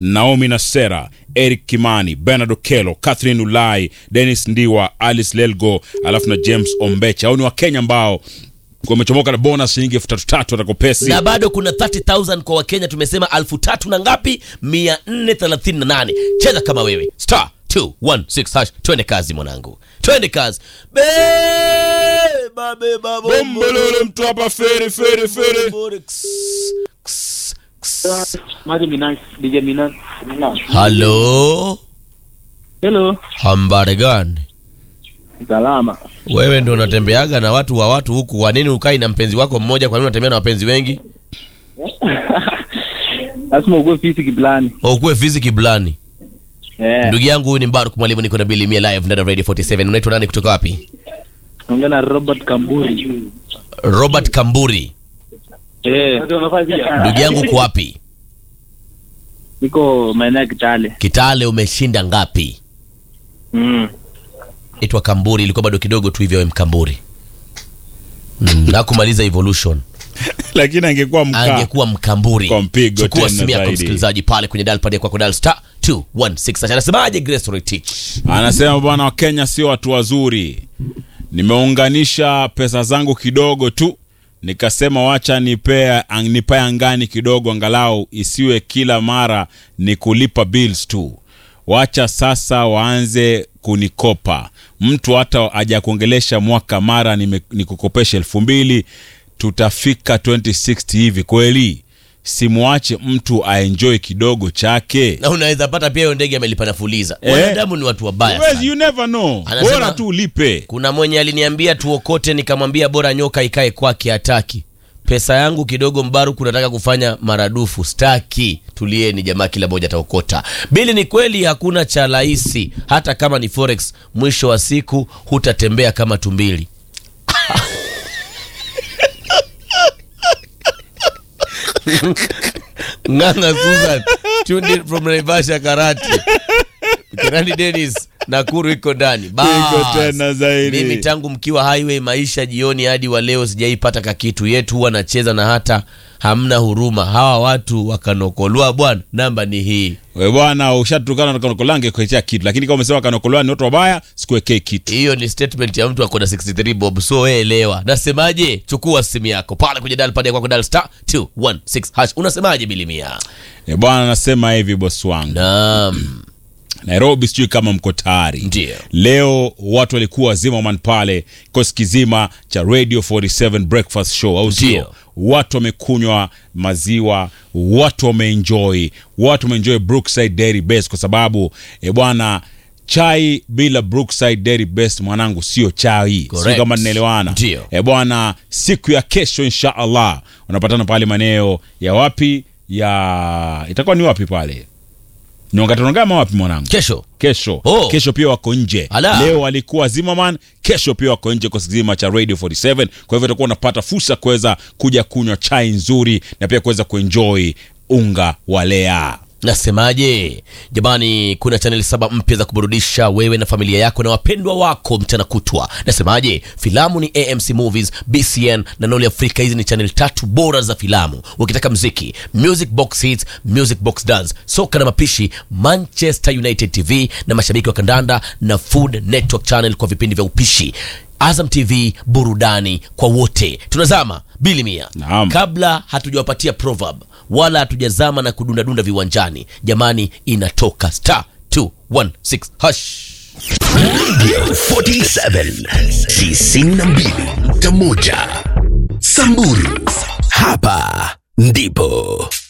Naomi Nasera, Eric Kimani, Bernard Okelo, Catherine Ulai, Dennis Ndiwa, Alice Lelgo, alafu na James Ombecha. Hao ni Wakenya ambao wamechomoka na bonus shilingi elfu tatu tatu watakopesi. na bado kuna 30000 kwa wakenya tumesema elfu tatu na ngapi 438 cheza kama wewe star 216 hash twende kazi mwanangu twende kazi beba beba Bombolole mtu hapa fere fere fere. bombole, ks, ks, ks. Maji Minan, DJ Minan. halo Hello. hambari gani Salama. wewe ndo unatembeaga na watu wa watu huku kwa nini ukai na mpenzi wako mmoja kwa nini unatembea na wapenzi wengi Lazima ukuwe fisi kiplani. ukuwe fiziki blani Eh. ndugu yangu huyu ni mbaruk mwalimu niko na bilimia live ndani ya radio 47 unaitwa nani kutoka wapi Ongea na Robert Kamburi. robert kamburi Eh. ndugu yangu uko wapi Niko maeneo ya Kitale. kitale umeshinda ngapi Mm. itwa kamburi ilikuwa bado kidogo tu hivyo we mkamburi mm, na kumaliza evolution Lakini angekuwa mkaa. angekuwa mkamburi Kwa mpigo chukua tena simu yako zaidi. msikilizaji pale kwenye dial pad ya kwako dial star 216 anasemaje grace Roitich Anasema bwana wa Kenya sio watu wazuri. Nimeunganisha pesa zangu kidogo tu, nikasema wacha nipea ang- nipae angani kidogo, angalau isiwe kila mara ni kulipa bills tu. Wacha sasa waanze kunikopa. Mtu hata hajakuongelesha mwaka, mara nime- nikukopesha elfu mbili, tutafika 2060 hivi kweli? Simwache mtu aenjoy kidogo chake. na unaweza pata pia hiyo ndege amelipa na fuliza Eh. wanadamu ni watu wabaya Huwezi, sana. you never know. Anasema- Bora tu ulipe. kuna mwenye aliniambia tuokote nikamwambia bora nyoka ikae kwake hataki pesa yangu kidogo mbaruku nataka kufanya maradufu staki tulieni jamaa kila moja ataokota bili ni kweli hakuna cha rahisi hata kama ni forex mwisho wa siku hutatembea kama tumbili nganga susan tuned in from naivasha karati kirani denis nakuru iko ndani Bas. Iko tena zaidi. mimi tangu mkiwa highway maisha jioni hadi wa leo sijaipata kakitu yetu huwa nacheza na hata hamna huruma hawa watu wakanokolwa bwana namba ni hii We bwana, ushatukana na kanokolange kuletea kitu, lakini kama umesema kanokolange ni watu wabaya, sikuwekee kitu. hiyo ni statement ya mtu akona 63 bob so wewe elewa nasemaje chukua simu yako pale kwenye dial pad ya kwako dial star 216 hash unasemaje bilimia E bwana, nasema hivi bosi wangu, naam Nairobi sijui kama mko tayari. Ndio. Leo watu walikuwa Zimmerman pale, kikosi kizima cha Radio 47 Breakfast Show, au sio? Ndio. Watu wamekunywa maziwa, watu wameenjoy, watu wameenjoy Brookside Dairy Best kwa sababu e bwana chai bila Brookside Dairy Best mwanangu sio chai, sio Correct. kama ninaelewana. Ndio. E bwana, siku ya kesho insha Allah unapatana pale maeneo ya wapi ya itakuwa ni wapi pale Nyongatonogama wapi mwanangu? kesho Kesho Oh. kesho pia wako nje. Ala. Leo walikuwa Zimmerman, kesho pia wako nje kwa kizima cha Radio 47. Kwa hivyo utakuwa unapata fursa kuweza kuja kunywa chai nzuri na pia kuweza kuenjoy unga wa lea. nasemaje jamani kuna chaneli saba mpya za kuburudisha wewe na familia yako na wapendwa wako mchana kutwa nasemaje filamu ni amc movies bcn na noli afrika hizi ni chaneli tatu bora za filamu ukitaka mziki music box hits music box dance soka na mapishi manchester united tv na mashabiki wa kandanda na food network channel kwa vipindi vya upishi azam tv burudani kwa wote tunazama bili mia Naam. kabla hatujawapatia proverb wala hatujazama na kudundadunda viwanjani jamani inatoka star 216 hash 47 92.1 Samburu hapa ndipo